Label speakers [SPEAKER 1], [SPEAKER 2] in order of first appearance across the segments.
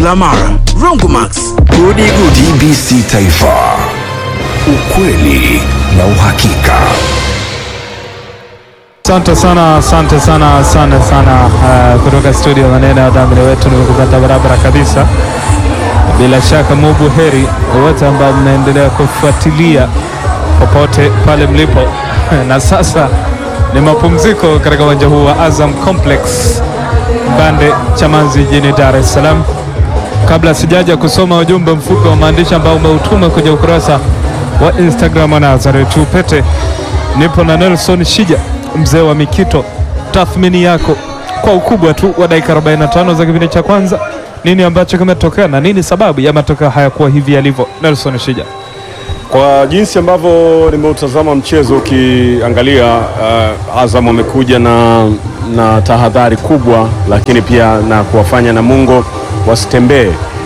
[SPEAKER 1] Mara, Rongomax,
[SPEAKER 2] Gudi Gudi TBC Taifa, ukweli na uhakika.
[SPEAKER 3] Asante sana, asante sana, asante sana uh, kutoka studio maneno ya wadhamini wetu, nimekupata barabara kabisa. Bila shaka mubu heri wote ambao mnaendelea kufuatilia popote pale mlipo na sasa ni mapumziko katika uwanja huu wa Azam Complex Mbande Chamazi jijini Dar es Salaam. Kabla sijaja kusoma ujumbe mfupi wa maandishi ambao umeutuma kwenye ukurasa wa Instagram wa Nazareth Upete, nipo na Nelson Shija, mzee wa Mikito. Tathmini yako kwa ukubwa tu wa dakika 45 za kipindi cha kwanza, nini ambacho kimetokea na nini sababu ya matokeo haya kuwa hivi yalivyo? Nelson Shija.
[SPEAKER 4] Kwa jinsi ambavyo nimeutazama mchezo ukiangalia, uh, Azam wamekuja na, na tahadhari kubwa, lakini pia na kuwafanya Namungo wasitembee.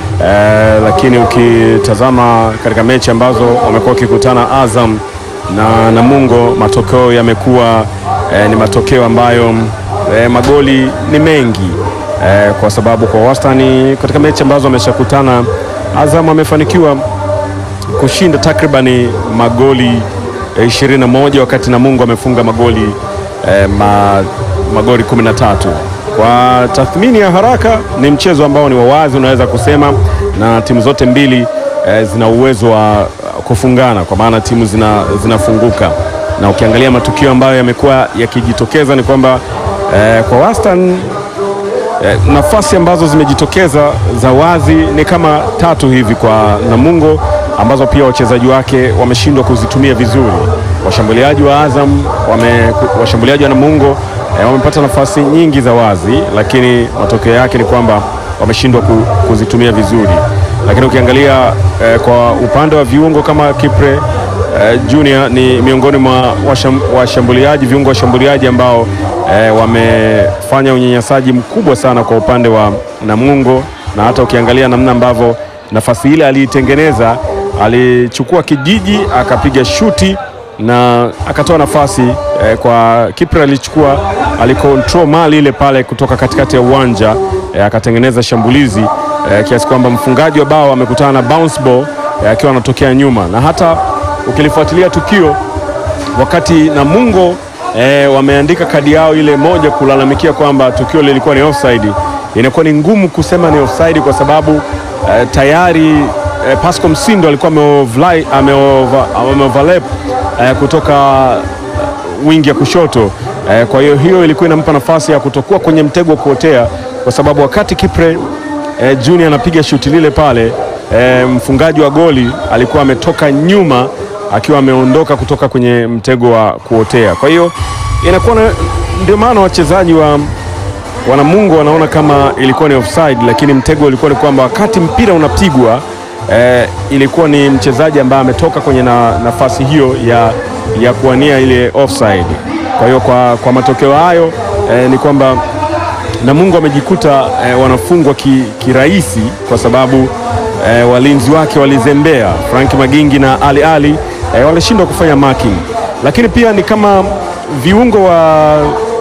[SPEAKER 4] Uh, lakini ukitazama katika mechi ambazo wamekuwa wakikutana Azam na Namungo, matokeo yamekuwa uh, ni matokeo ambayo uh, magoli ni mengi uh, kwa sababu kwa wastani katika mechi ambazo wameshakutana Azam amefanikiwa kushinda takribani magoli eh, 21 wakati Namungo amefunga magoli eh, ma, magoli 13. Kwa tathmini ya haraka ni mchezo ambao ni wawazi unaweza kusema, na timu zote mbili eh, zina uwezo wa kufungana kwa maana timu zina, zinafunguka na ukiangalia matukio ambayo yamekuwa yakijitokeza ni kwamba eh, kwa wastani Eh, nafasi ambazo zimejitokeza za wazi ni kama tatu hivi kwa Namungo ambazo pia wachezaji wake wameshindwa kuzitumia vizuri. Washambuliaji wa Azam wame, washambuliaji wa Namungo eh, wamepata nafasi nyingi za wazi, lakini matokeo yake ni kwamba wameshindwa ku, kuzitumia vizuri. Lakini ukiangalia eh, kwa upande wa viungo kama Kipre eh, Junior ni miongoni mwa washam, washambuliaji viungo washambuliaji ambao eh, wamefanya unyanyasaji mkubwa sana kwa upande wa Namungo, na hata ukiangalia namna ambavyo nafasi ile aliitengeneza, alichukua kijiji akapiga shuti na akatoa nafasi eh, kwa Kipre alichukua alikontrol mali ile pale kutoka katikati ya uwanja eh, akatengeneza shambulizi eh, kiasi kwamba mfungaji wa bao amekutana na bounce ball eh, akiwa anatokea nyuma, na hata ukilifuatilia tukio wakati Namungo E, wameandika kadi yao ile moja kulalamikia kwamba tukio lilikuwa ni offside. Inakuwa ni ngumu kusema ni offside kwa sababu e, tayari e, Pascal Msindo alikuwa ameoverlap e, kutoka wingi ya kushoto e, kwa hiyo hiyo ilikuwa inampa nafasi ya kutokuwa kwenye mtego wa kuotea, kwa sababu wakati Kipre e, Junior anapiga shuti lile pale e, mfungaji wa goli alikuwa ametoka nyuma akiwa ameondoka kutoka kwenye mtego wa kuotea. Kwa hiyo inakuwa ndio maana wachezaji wa Wanamungo wanaona kama ilikuwa ni offside, lakini mtego ulikuwa ni kwamba wakati mpira unapigwa eh, ilikuwa ni mchezaji ambaye ametoka kwenye na, nafasi hiyo ya, ya kuwania ile offside. Kwa hiyo kwa, kwa matokeo hayo eh, ni kwamba Namungo wamejikuta eh, wanafungwa kirahisi ki kwa sababu eh, walinzi wake walizembea. Frank Magingi na Ali Ali E, walishindwa kufanya marking, lakini pia ni kama viungo wa,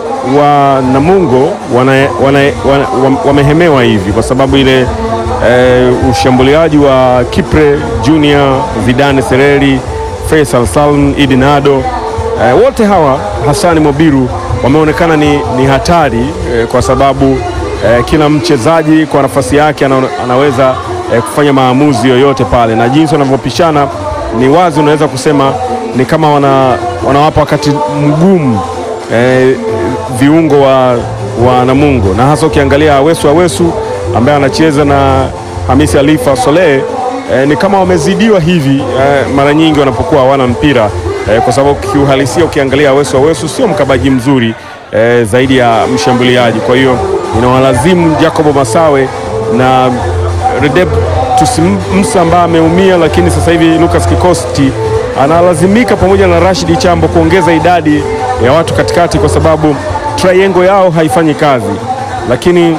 [SPEAKER 4] wa Namungo wana, wana, wana, wamehemewa hivi kwa sababu ile e, ushambuliaji wa Kipre Junior, Zidane Sereri, Faisal Salm, Idi Nado e, wote hawa Hasani Mobiru wameonekana ni, ni hatari e, kwa sababu e, kila mchezaji kwa nafasi yake ana, anaweza e, kufanya maamuzi yoyote pale na jinsi wanavyopishana ni wazi unaweza kusema ni kama wana, wanawapa wakati mgumu eh, viungo wa, wa Namungo na hasa ukiangalia Awesu Awesu ambaye anacheza na Hamisi Alifa Soleh eh, ni kama wamezidiwa hivi eh, mara nyingi wanapokuwa hawana mpira eh, kwa sababu kiuhalisia ukiangalia Awesu Awesu sio mkabaji mzuri eh, zaidi ya mshambuliaji. Kwa hiyo inawalazimu Jacobo Masawe na Redep Tusimsa ambaye ameumia, lakini sasa hivi Lucas Kikosti analazimika pamoja na Rashid Chambo kuongeza idadi ya watu katikati, kwa sababu triangle yao haifanyi kazi, lakini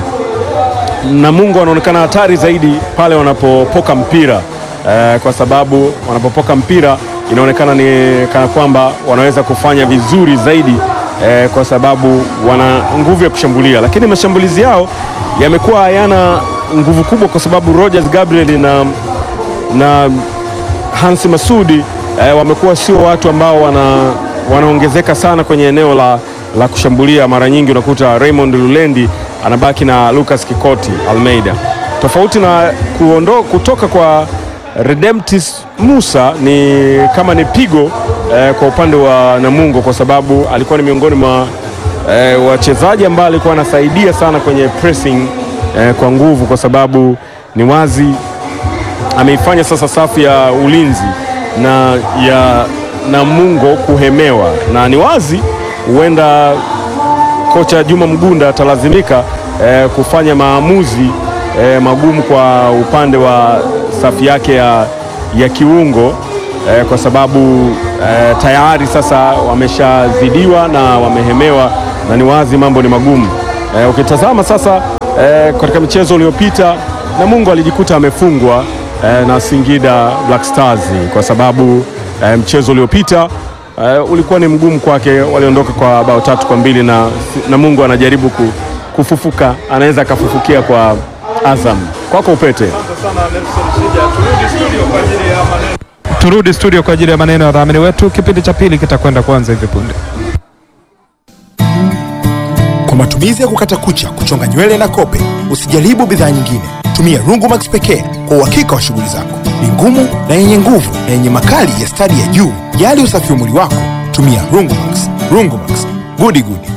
[SPEAKER 4] Namungo wanaonekana hatari zaidi pale wanapopoka mpira eh, kwa sababu wanapopoka mpira inaonekana ni kana kwamba wanaweza kufanya vizuri zaidi eh, kwa sababu wana nguvu ya kushambulia, lakini mashambulizi yao yamekuwa hayana nguvu kubwa kwa sababu Rogers Gabriel na, na Hansi Masudi eh, wamekuwa sio watu ambao wana, wanaongezeka sana kwenye eneo la, la kushambulia. Mara nyingi unakuta Raymond Lulendi anabaki na Lucas Kikoti Almeida, tofauti na kuondo, kutoka kwa Redemptis Musa ni kama ni pigo eh, kwa upande wa Namungo kwa sababu alikuwa ni miongoni mwa eh, wachezaji ambao alikuwa anasaidia sana kwenye pressing eh, kwa nguvu, kwa sababu ni wazi ameifanya sasa safu ya ulinzi na ya Namungo kuhemewa, na ni wazi huenda kocha Juma Mgunda atalazimika eh, kufanya maamuzi eh, magumu kwa upande wa safu yake ya, ya kiungo eh, kwa sababu eh, tayari sasa wameshazidiwa na wamehemewa, na ni wazi mambo ni magumu eh, ukitazama sasa eh, katika mchezo uliopita Namungo alijikuta amefungwa eh, na Singida Black Stars kwa sababu eh, mchezo uliopita eh, ulikuwa ni mgumu kwake, waliondoka kwa bao tatu kwa mbili na Namungo anajaribu ku, kufufuka, anaweza akafufukia kwa Azam. Kwako Upete.
[SPEAKER 3] Turudi studio kwa ajili ya maneno ya wadhamini wetu. Kipindi cha pili kitakwenda kuanza hivi punde.
[SPEAKER 1] Kwa matumizi ya kukata kucha, kuchonga nywele na kope, usijaribu bidhaa nyingine. Tumia Rungumax pekee kwa uhakika wa shughuli zako. Ni ngumu na yenye nguvu na yenye makali ya stadi ya juu. Jali usafi wa mwili wako, tumia Rungumax. Rungumax, gudi gudi.